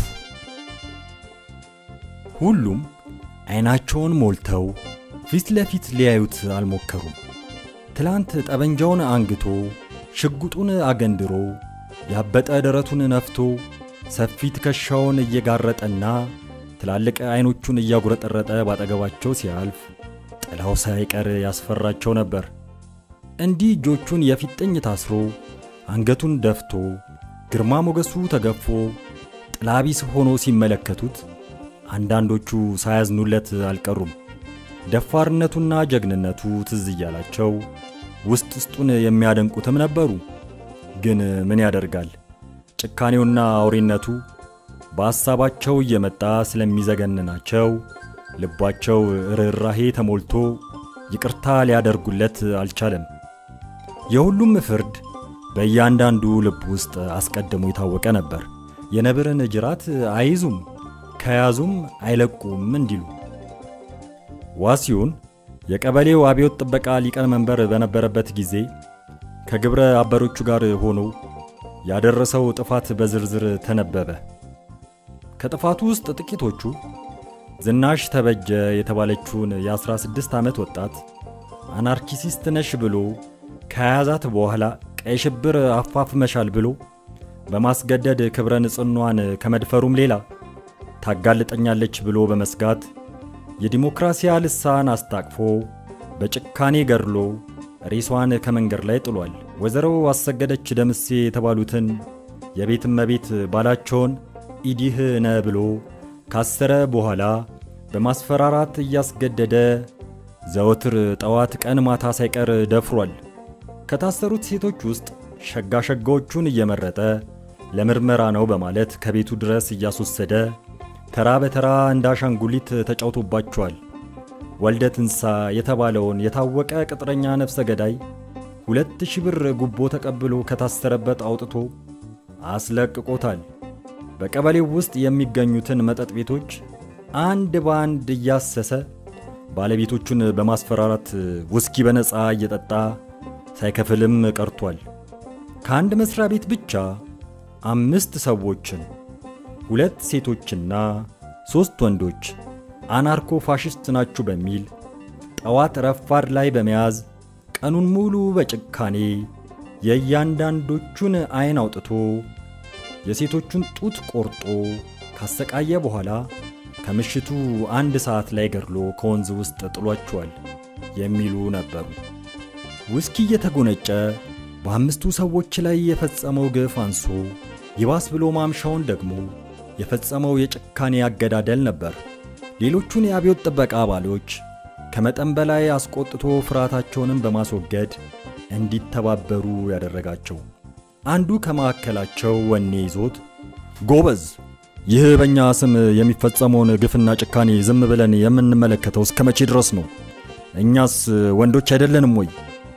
ሁሉም አይናቸውን ሞልተው ፊት ለፊት ሊያዩት አልሞከሩም። ትላንት ጠበንጃውን አንግቶ ሽጉጡን አገንድሮ ያበጠ ደረቱን ነፍቶ ሰፊ ትከሻውን እየጋረጠና ትላልቅ አይኖቹን እያጉረጠረጠ ባጠገባቸው ሲያልፍ ጥላው ሳይቀር ያስፈራቸው ነበር። እንዲህ እጆቹን የፊጥኝ ታስሮ አንገቱን ደፍቶ ግርማ ሞገሱ ተገፎ ጥላቢስ ሆኖ ሲመለከቱት አንዳንዶቹ ሳያዝኑለት አልቀሩም። ደፋርነቱና ጀግንነቱ ትዝ እያላቸው ውስጥ ውስጡን የሚያደንቁትም ነበሩ። ግን ምን ያደርጋል ጭካኔውና አውሬነቱ በሐሳባቸው እየመጣ ስለሚዘገንናቸው ልባቸው ርኅራሄ ተሞልቶ ይቅርታ ሊያደርጉለት አልቻለም። የሁሉም ፍርድ በእያንዳንዱ ልብ ውስጥ አስቀድሞ የታወቀ ነበር። የነብርን ጅራት አይዙም ከያዙም አይለቁም እንዲሉ። ዋሲውን የቀበሌው አብዮት ጥበቃ ሊቀመንበር በነበረበት ጊዜ ከግብረ አበሮቹ ጋር ሆኖ ያደረሰው ጥፋት በዝርዝር ተነበበ። ከጥፋቱ ውስጥ ጥቂቶቹ ዝናሽ ተበጀ የተባለችውን የ16 ዓመት ወጣት አናርኪሲስት ነሽ ብሎ ከያዛት በኋላ ቀይ ሽብር አፋፍመሻል ብሎ በማስገደድ ክብረ ንጽኗን ከመድፈሩም ሌላ ታጋልጠኛለች ብሎ በመስጋት የዲሞክራሲያ ልሳን አስታቅፎ በጭካኔ ገድሎ ሬሷን ከመንገድ ላይ ጥሏል። ወይዘሮ አሰገደች ደምሴ የተባሉትን የቤት እመቤት ባላቸውን ኢዲህ ነ ብሎ ካሰረ በኋላ በማስፈራራት እያስገደደ ዘወትር ጠዋት ቀን ማታ ሳይቀር ደፍሯል። ከታሰሩት ሴቶች ውስጥ ሸጋ ሸጋዎቹን እየመረጠ ለምርመራ ነው በማለት ከቤቱ ድረስ እያስወሰደ ተራ በተራ እንደ አሻንጉሊት ተጫውቶባቸዋል። ወልደ ትንሳ የተባለውን የታወቀ ቅጥረኛ ነፍሰ ገዳይ ሁለት ሺህ ብር ጉቦ ተቀብሎ ከታሰረበት አውጥቶ አስለቅቆታል። በቀበሌው ውስጥ የሚገኙትን መጠጥ ቤቶች አንድ በአንድ እያሰሰ ባለቤቶቹን በማስፈራራት ውስኪ በነፃ እየጠጣ ሳይከፍልም ቀርቷል። ከአንድ መስሪያ ቤት ብቻ አምስት ሰዎችን ሁለት ሴቶችና ሦስት ወንዶች አናርኮ ፋሽስት ናችሁ በሚል ጠዋት ረፋድ ላይ በመያዝ ቀኑን ሙሉ በጭካኔ የእያንዳንዶቹን ዐይን አውጥቶ የሴቶቹን ጡት ቆርጦ ካሰቃየ በኋላ ከምሽቱ አንድ ሰዓት ላይ ገድሎ ከወንዝ ውስጥ ጥሏቸዋል የሚሉ ነበሩ። ውስኪ እየተጎነጨ በአምስቱ ሰዎች ላይ የፈጸመው ግፍ አንሶ ይባስ ብሎ ማምሻውን ደግሞ የፈጸመው የጭካኔ አገዳደል ነበር። ሌሎቹን የአብዮት ጥበቃ አባሎች ከመጠን በላይ አስቆጥቶ ፍርሃታቸውንም በማስወገድ እንዲተባበሩ ያደረጋቸው። አንዱ ከመካከላቸው ወኔ ይዞት ጎበዝ፣ ይህ በእኛ ስም የሚፈጸመውን ግፍና ጭካኔ ዝም ብለን የምንመለከተው እስከ መቼ ድረስ ነው? እኛስ ወንዶች አይደለንም ወይ?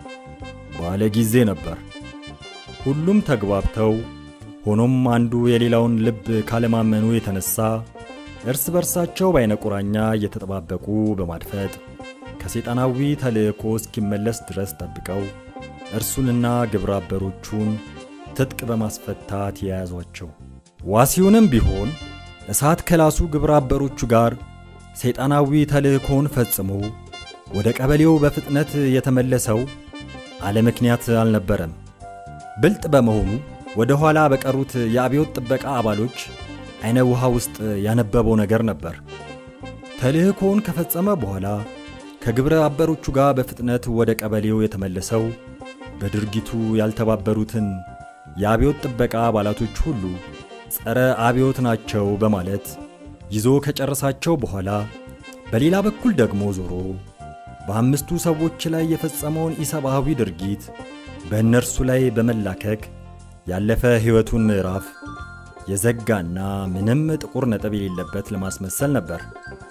ባለ ጊዜ ነበር። ሁሉም ተግባብተው፣ ሆኖም አንዱ የሌላውን ልብ ካለማመኑ የተነሳ እርስ በርሳቸው በዓይነ ቁራኛ እየተጠባበቁ በማድፈጥ ከሰይጣናዊ ተልእኮ እስኪመለስ ድረስ ጠብቀው እርሱንና ግብረ አበሮቹን ትጥቅ በማስፈታት የያዟቸው። ዋሲውንም ቢሆን እሳት ከላሱ ግብረ አበሮቹ ጋር ሰይጣናዊ ተልእኮውን ፈጽሞ ወደ ቀበሌው በፍጥነት የተመለሰው አለ ምክንያት አልነበረም። ብልጥ በመሆኑ ወደ ኋላ በቀሩት የአብዮት ጥበቃ አባሎች አይነ ውሃ ውስጥ ያነበበው ነገር ነበር። ተልእኮውን ከፈጸመ በኋላ ከግብረ አበሮቹ ጋር በፍጥነት ወደ ቀበሌው የተመለሰው በድርጊቱ ያልተባበሩትን የአብዮት ጥበቃ አባላቶች ሁሉ ጸረ አብዮት ናቸው በማለት ይዞ ከጨረሳቸው በኋላ በሌላ በኩል ደግሞ ዞሮ በአምስቱ ሰዎች ላይ የፈጸመውን ኢሰብአዊ ድርጊት በእነርሱ ላይ በመላከክ ያለፈ ሕይወቱን ምዕራፍ የዘጋና ምንም ጥቁር ነጥብ የሌለበት ለማስመሰል ነበር።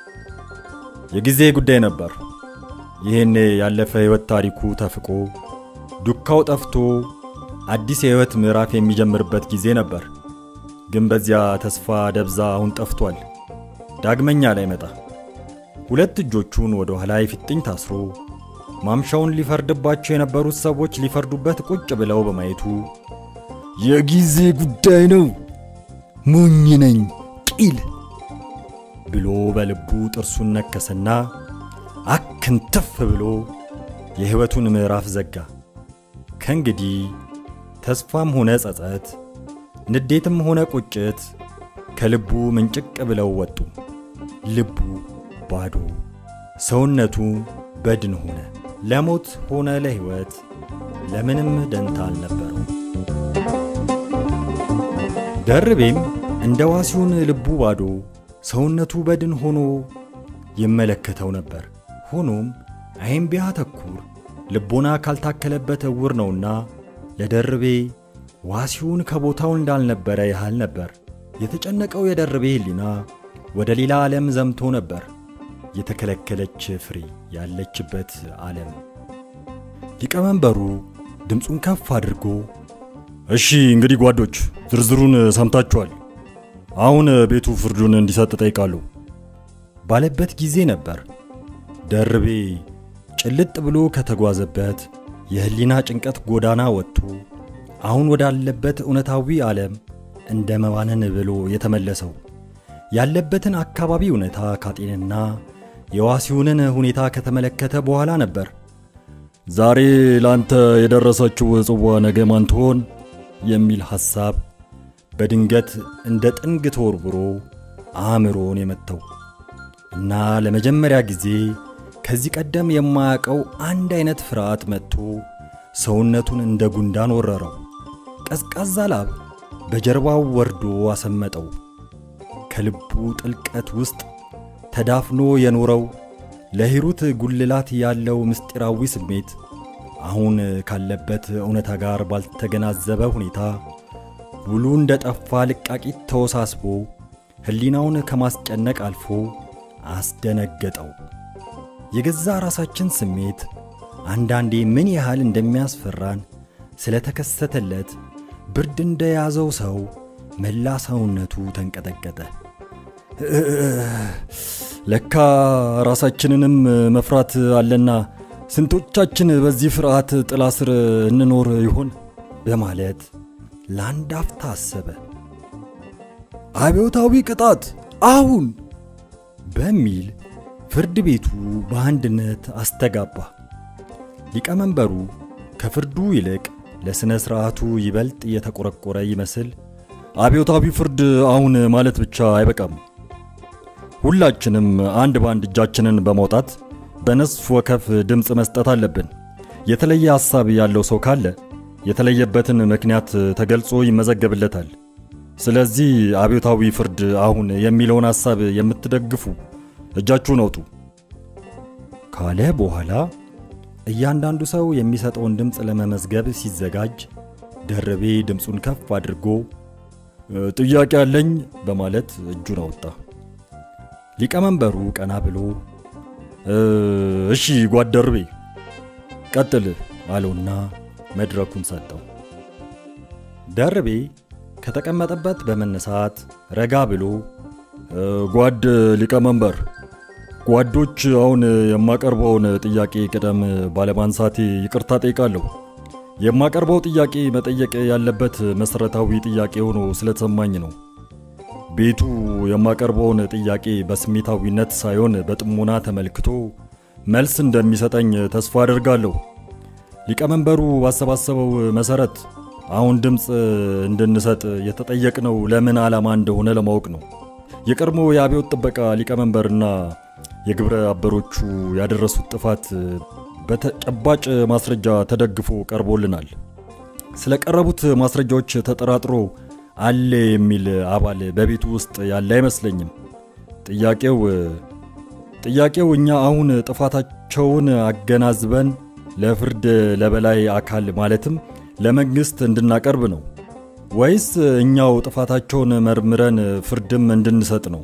የጊዜ ጉዳይ ነበር። ይህን ያለፈ ሕይወት ታሪኩ ተፍቆ ዱካው ጠፍቶ አዲስ የሕይወት ምዕራፍ የሚጀምርበት ጊዜ ነበር። ግን በዚያ ተስፋ ደብዛ አሁን ጠፍቷል። ዳግመኛ ላይ መጣ። ሁለት እጆቹን ወደ ኋላ የፊጥኝ ታስሮ ማምሻውን ሊፈርድባቸው የነበሩት ሰዎች ሊፈርዱበት ቁጭ ብለው በማየቱ የጊዜ ጉዳይ ነው፣ ሞኝ ነኝ ቂል ብሎ በልቡ ጥርሱን ነከሰና አክንትፍ ብሎ የሕይወቱን ምዕራፍ ዘጋ። ከእንግዲህ ተስፋም ሆነ ጸጸት፣ ንዴትም ሆነ ቁጭት ከልቡ ምንጭቅ ብለው ወጡ። ልቡ ባዶ፣ ሰውነቱ በድን ሆነ። ለሞት ሆነ ለሕይወት ለምንም ደንታ አልነበረው። ደርቤም እንደ ዋሲውን ልቡ ባዶ፣ ሰውነቱ በድን ሆኖ ይመለከተው ነበር። ሆኖም አይን ቢያተኩር ልቦና ካልታከለበት እውር ነውና ለደርቤ ዋሲውን ከቦታው እንዳልነበረ ያህል ነበር። የተጨነቀው የደርቤ ሕሊና ወደ ሌላ ዓለም ዘምቶ ነበር። የተከለከለች ፍሬ ያለችበት ዓለም። ሊቀመንበሩ ድምፁን ከፍ አድርጎ እሺ እንግዲህ ጓዶች ዝርዝሩን ሰምታችኋል። አሁን ቤቱ ፍርዱን እንዲሰጥ ጠይቃለሁ ባለበት ጊዜ ነበር ደርቤ ጭልጥ ብሎ ከተጓዘበት የሕሊና ጭንቀት ጎዳና ወጥቶ አሁን ወዳለበት እውነታዊ ዓለም እንደ መባነን ብሎ የተመለሰው። ያለበትን አካባቢ እውነታ ካጤንና የዋሲውንን ሁኔታ ከተመለከተ በኋላ ነበር። ዛሬ ላንተ የደረሰችው ጽዋ ነገ ማን ትሆን የሚል ሐሳብ በድንገት እንደ ጥንግ ተወርውሮ አእምሮን የመተው እና ለመጀመሪያ ጊዜ ከዚህ ቀደም የማያውቀው አንድ አይነት ፍርሃት መጥቶ ሰውነቱን እንደ ጉንዳን ወረረው። ቀዝቃዛ ላብ በጀርባው ወርዶ አሰመጠው። ከልቡ ጥልቀት ውስጥ ተዳፍኖ የኖረው ለሂሩት ጉልላት ያለው ምስጢራዊ ስሜት አሁን ካለበት እውነታ ጋር ባልተገናዘበ ሁኔታ ውሉ እንደ ጠፋ ልቃቂት ተወሳስቦ ሕሊናውን ከማስጨነቅ አልፎ አስደነገጠው። የገዛ ራሳችን ስሜት አንዳንዴ ምን ያህል እንደሚያስፈራን ስለተከሰተለት ብርድ እንደያዘው ሰው መላ ሰውነቱ ተንቀጠቀጠ። ለካ ራሳችንንም መፍራት አለና ስንቶቻችን በዚህ ፍርሃት ጥላ ስር እንኖር ይሆን በማለት ለአንድ አፍታ አሰበ። አብዮታዊ ቅጣት አሁን በሚል ፍርድ ቤቱ በአንድነት አስተጋባ። ሊቀመንበሩ ከፍርዱ ይልቅ ለሥነ ሥርዓቱ ይበልጥ የተቆረቆረ ይመስል አብዮታዊ ፍርድ አሁን ማለት ብቻ አይበቃም። ሁላችንም አንድ በአንድ እጃችንን በማውጣት በነፍስ ወከፍ ድምፅ መስጠት አለብን። የተለየ ሐሳብ ያለው ሰው ካለ የተለየበትን ምክንያት ተገልጾ ይመዘገብለታል። ስለዚህ አብዮታዊ ፍርድ አሁን የሚለውን ሐሳብ የምትደግፉ እጃችሁን አውጡ ካለ በኋላ እያንዳንዱ ሰው የሚሰጠውን ድምፅ ለመመዝገብ ሲዘጋጅ ደርቤ ድምፁን ከፍ አድርጎ ጥያቄ አለኝ በማለት እጁን አወጣ። ሊቀመንበሩ ቀና ብሎ እሺ ጓድ ደርቤ ቀጥል አለውና መድረኩን ሰጠው። ደርቤ ከተቀመጠበት በመነሳት ረጋ ብሎ ጓድ ሊቀመንበር፣ ጓዶች አሁን የማቀርበውን ጥያቄ ቅደም ባለማንሳቴ ይቅርታ ጠይቃለሁ። የማቀርበው ጥያቄ መጠየቅ ያለበት መሠረታዊ ጥያቄ ሆኖ ስለተሰማኝ ነው። ቤቱ የማቀርበውን ጥያቄ በስሜታዊነት ሳይሆን በጥሞና ተመልክቶ መልስ እንደሚሰጠኝ ተስፋ አደርጋለሁ። ሊቀመንበሩ ባሰባሰበው መሠረት አሁን ድምፅ እንድንሰጥ የተጠየቅነው ለምን ዓላማ እንደሆነ ለማወቅ ነው። የቀድሞ የአብዮት ጥበቃ ሊቀመንበርና የግብረ አበሮቹ ያደረሱት ጥፋት በተጨባጭ ማስረጃ ተደግፎ ቀርቦልናል። ስለቀረቡት ማስረጃዎች ተጠራጥሮ አለ የሚል አባል በቤቱ ውስጥ ያለ አይመስለኝም። ጥያቄው ጥያቄው እኛ አሁን ጥፋታቸውን አገናዝበን ለፍርድ ለበላይ አካል ማለትም ለመንግስት እንድናቀርብ ነው ወይስ እኛው ጥፋታቸውን መርምረን ፍርድም እንድንሰጥ ነው?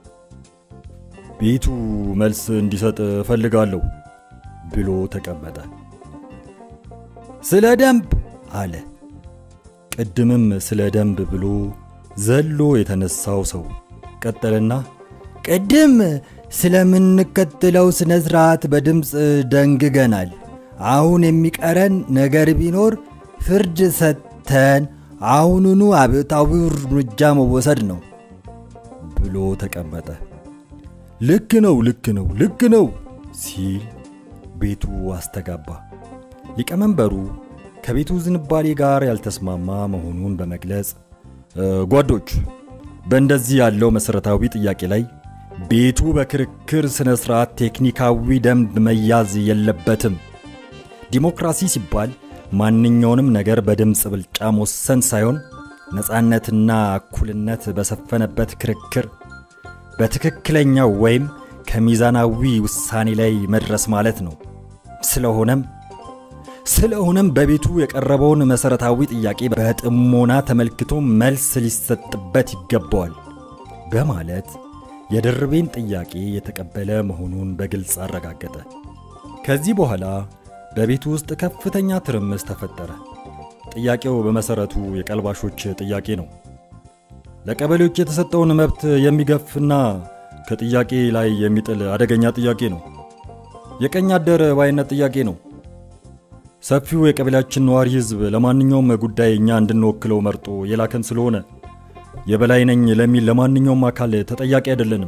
ቤቱ መልስ እንዲሰጥ እፈልጋለሁ ብሎ ተቀመጠ። ስለ ደንብ አለ። ቅድምም ስለ ደንብ ብሎ ዘሎ የተነሳው ሰው ቀጠልና ቅድም ስለምንከተለው ስነ ስርዓት በድምፅ ደንግገናል። አሁን የሚቀረን ነገር ቢኖር ፍርድ ሰጥተን አሁኑኑ አብዮታዊ እርምጃ መወሰድ ነው ብሎ ተቀመጠ። ልክ ነው፣ ልክ ነው፣ ልክ ነው ሲል ቤቱ አስተጋባ። ሊቀመንበሩ ከቤቱ ዝንባሌ ጋር ያልተስማማ መሆኑን በመግለጽ ጓዶች፣ በእንደዚህ ያለው መሠረታዊ ጥያቄ ላይ ቤቱ በክርክር ሥነ ሥርዓት ቴክኒካዊ ደንብ መያዝ የለበትም። ዲሞክራሲ ሲባል ማንኛውንም ነገር በድምፅ ብልጫ መወሰን ሳይሆን ነፃነትና እኩልነት በሰፈነበት ክርክር በትክክለኛው ወይም ከሚዛናዊ ውሳኔ ላይ መድረስ ማለት ነው። ስለሆነም ስለሆነም በቤቱ የቀረበውን መሠረታዊ ጥያቄ በጥሞና ተመልክቶ መልስ ሊሰጥበት ይገባዋል በማለት የደርቤን ጥያቄ የተቀበለ መሆኑን በግልጽ አረጋገጠ። ከዚህ በኋላ በቤቱ ውስጥ ከፍተኛ ትርምስ ተፈጠረ። ጥያቄው በመሠረቱ የቀልባሾች ጥያቄ ነው። ለቀበሌዎች የተሰጠውን መብት የሚገፍና ከጥያቄ ላይ የሚጥል አደገኛ ጥያቄ ነው። የቀኝ አደር ባይነት ጥያቄ ነው። ሰፊው የቀበሌያችን ነዋሪ ሕዝብ ለማንኛውም ጉዳይ እኛ እንድንወክለው መርጦ የላከን ስለሆነ የበላይ ነኝ ለሚል ለማንኛውም አካል ተጠያቂ አይደለንም።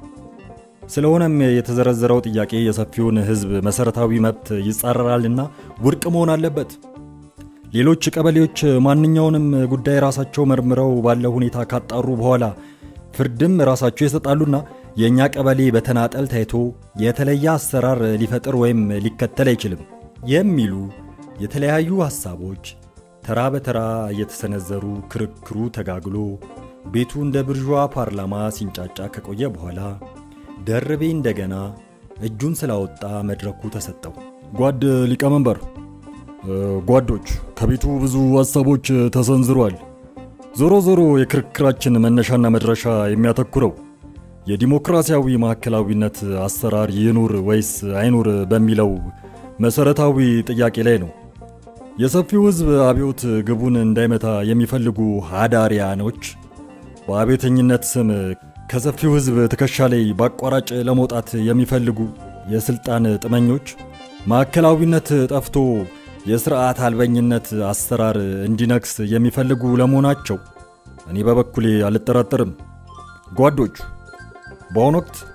ስለሆነም የተዘረዘረው ጥያቄ የሰፊውን ሕዝብ መሠረታዊ መብት ይጻረራልና ውድቅ መሆን አለበት። ሌሎች ቀበሌዎች ማንኛውንም ጉዳይ ራሳቸው መርምረው ባለው ሁኔታ ካጣሩ በኋላ ፍርድም ራሳቸው ይሰጣሉና የእኛ ቀበሌ በተናጠል ታይቶ የተለየ አሰራር ሊፈጥር ወይም ሊከተል አይችልም የሚሉ የተለያዩ ሐሳቦች ተራ በተራ እየተሰነዘሩ ክርክሩ ተጋግሎ ቤቱ እንደ ብርዥዋ ፓርላማ ሲንጫጫ ከቆየ በኋላ ደርቤ እንደገና እጁን ስላወጣ መድረኩ ተሰጠው። ጓድ ሊቀመንበር፣ ጓዶች፣ ከቤቱ ብዙ ሐሳቦች ተሰንዝሯል። ዞሮ ዞሮ የክርክራችን መነሻና መድረሻ የሚያተኩረው የዲሞክራሲያዊ ማዕከላዊነት አሰራር ይኑር ወይስ አይኑር በሚለው መሠረታዊ ጥያቄ ላይ ነው። የሰፊው ሕዝብ አብዮት ግቡን እንዳይመታ የሚፈልጉ ሃዳሪያኖች በአብዮተኝነት ስም ከሰፊው ሕዝብ ትከሻ ላይ በአቋራጭ ለመውጣት የሚፈልጉ የሥልጣን ጥመኞች ማዕከላዊነት ጠፍቶ የሥርዓት አልበኝነት አሰራር እንዲነግስ የሚፈልጉ ለመሆናቸው እኔ በበኩሌ አልጠራጠርም። ጓዶች፣ በአሁኑ ወቅት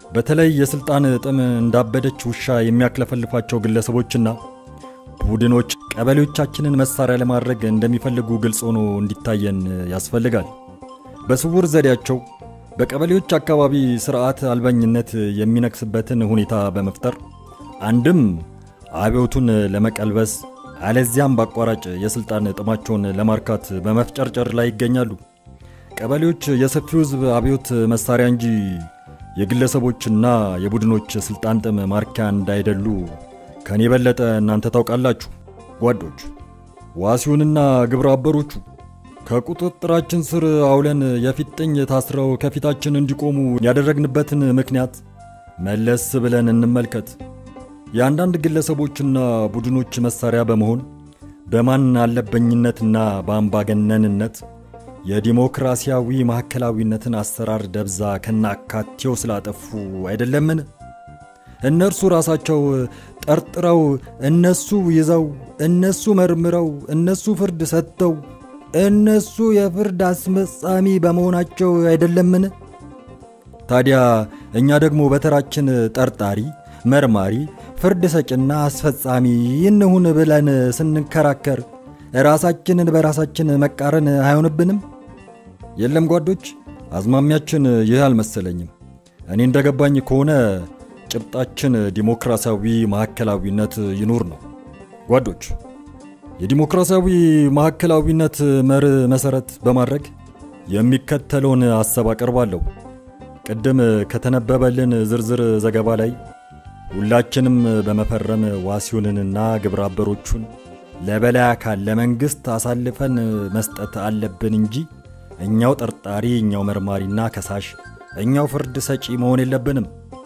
በተለይ የስልጣን ጥም እንዳበደች ውሻ የሚያክለፈልፋቸው ግለሰቦችና ቡድኖች ቀበሌዎቻችንን መሳሪያ ለማድረግ እንደሚፈልጉ ግልጽ ሆኖ እንዲታየን ያስፈልጋል። በስውር ዘዴያቸው በቀበሌዎች አካባቢ ስርዓት አልበኝነት የሚነግስበትን ሁኔታ በመፍጠር አንድም አብዮቱን ለመቀልበስ አለዚያም በአቋራጭ የስልጣን ጥማቸውን ለማርካት በመፍጨርጨር ላይ ይገኛሉ። ቀበሌዎች የሰፊው ሕዝብ አብዮት መሳሪያ እንጂ የግለሰቦችና የቡድኖች ስልጣን ጥም ማርኪያ እንዳይደሉ ከኔ የበለጠ እናንተ ታውቃላችሁ ጓዶች። ዋሲውንና ግብረ አበሮቹ ከቁጥጥራችን ስር አውለን የፊጥኝ ታስረው ከፊታችን እንዲቆሙ ያደረግንበትን ምክንያት መለስ ብለን እንመልከት። የአንዳንድ ግለሰቦችና ቡድኖች መሳሪያ በመሆን በማን አለበኝነትና በአምባገነንነት የዲሞክራሲያዊ ማዕከላዊነትን አሰራር ደብዛ ከናካቴው ስላጠፉ አይደለምን? እነርሱ ራሳቸው ጠርጥረው፣ እነሱ ይዘው፣ እነሱ መርምረው፣ እነሱ ፍርድ ሰጥተው፣ እነሱ የፍርድ አስፈጻሚ በመሆናቸው አይደለምን? ታዲያ እኛ ደግሞ በተራችን ጠርጣሪ፣ መርማሪ፣ ፍርድ ሰጭና አስፈጻሚ ይንሁን ብለን ስንከራከር ራሳችንን በራሳችን መቃረን አይሆንብንም? የለም ጓዶች፣ አዝማሚያችን ይህ አልመሰለኝም። እኔ እንደገባኝ ከሆነ ጭብጣችን ዲሞክራሲያዊ ማዕከላዊነት ይኑር ነው። ጓዶች፣ የዲሞክራሲያዊ ማዕከላዊነት መርህ መሰረት በማድረግ የሚከተለውን ሐሳብ አቀርባለሁ። ቅድም ከተነበበልን ዝርዝር ዘገባ ላይ ሁላችንም በመፈረም ዋሲውንንና ግብረ አበሮቹን ለበላይ አካል ለመንግስት አሳልፈን መስጠት አለብን እንጂ እኛው ጠርጣሪ፣ እኛው መርማሪና ከሳሽ፣ እኛው ፍርድ ሰጪ መሆን የለብንም።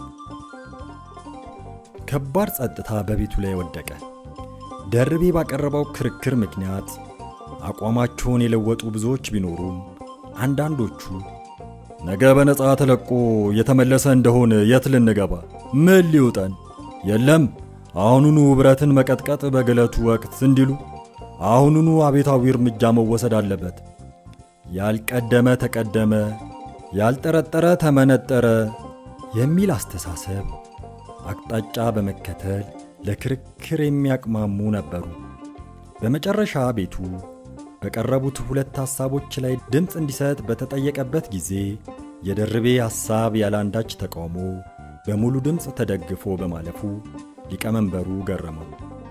ከባድ ጸጥታ በቤቱ ላይ ወደቀ። ደርቤ ባቀረበው ክርክር ምክንያት አቋማቸውን የለወጡ ብዙዎች ቢኖሩም አንዳንዶቹ ነገ በነፃ ተለቆ የተመለሰ እንደሆን የት ልንገባ? ምን ሊውጠን? የለም አሁኑኑ ብረትን መቀጥቀጥ በግለቱ ወቅት እንዲሉ አሁኑኑ አቤታዊ እርምጃ መወሰድ አለበት። ያልቀደመ ተቀደመ፣ ያልጠረጠረ ተመነጠረ የሚል አስተሳሰብ አቅጣጫ በመከተል ለክርክር የሚያቅማሙ ነበሩ። በመጨረሻ ቤቱ በቀረቡት ሁለት ሐሳቦች ላይ ድምፅ እንዲሰጥ በተጠየቀበት ጊዜ የደርቤ ሐሳብ ያለአንዳች ተቃውሞ በሙሉ ድምፅ ተደግፎ በማለፉ ሊቀመንበሩ ገረመው።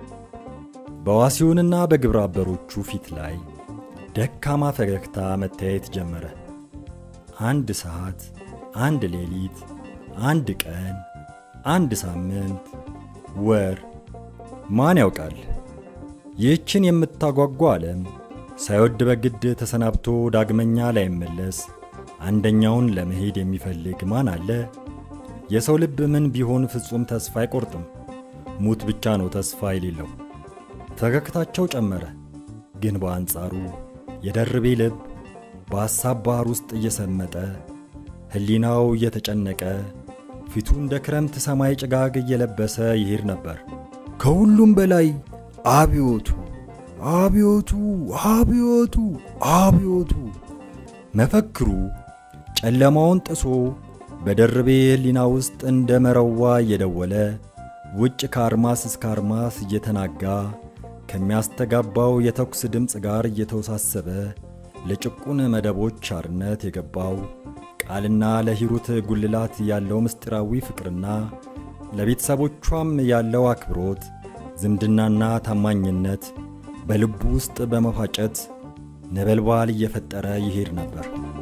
በዋሲውንና በግብረ አበሮቹ ፊት ላይ ደካማ ፈገግታ መታየት ጀመረ። አንድ ሰዓት፣ አንድ ሌሊት፣ አንድ ቀን፣ አንድ ሳምንት፣ ወር፣ ማን ያውቃል? ይህችን የምታጓጓ ዓለም ሳይወድ በግድ ተሰናብቶ ዳግመኛ ላይመለስ አንደኛውን ለመሄድ የሚፈልግ ማን አለ? የሰው ልብ ምን ቢሆን ፍጹም ተስፋ አይቆርጥም። ሙት ብቻ ነው ተስፋ የሌለው። ፈገግታቸው ጨመረ። ግን በአንጻሩ የደርቤ ልብ በሐሳብ ባህር ውስጥ እየሰመጠ ሕሊናው እየተጨነቀ ፊቱ እንደ ክረምት ሰማይ ጭጋግ እየለበሰ ይሄድ ነበር። ከሁሉም በላይ አብዮቱ አብዮቱ አብዮቱ አብዮቱ መፈክሩ ጨለማውን ጥሶ በደርቤ ሕሊና ውስጥ እንደ መረዋ እየደወለ ውጭ ከአርማስ እስከ አርማስ እየተናጋ ከሚያስተጋባው የተኩስ ድምፅ ጋር እየተወሳሰበ ለጭቁን መደቦች አርነት የገባው ቃልና ለሂሩት ጉልላት ያለው ምስጢራዊ ፍቅርና ለቤተሰቦቿም ያለው አክብሮት፣ ዝምድናና ታማኝነት በልቡ ውስጥ በመፋጨት ነበልባል እየፈጠረ ይሄድ ነበር።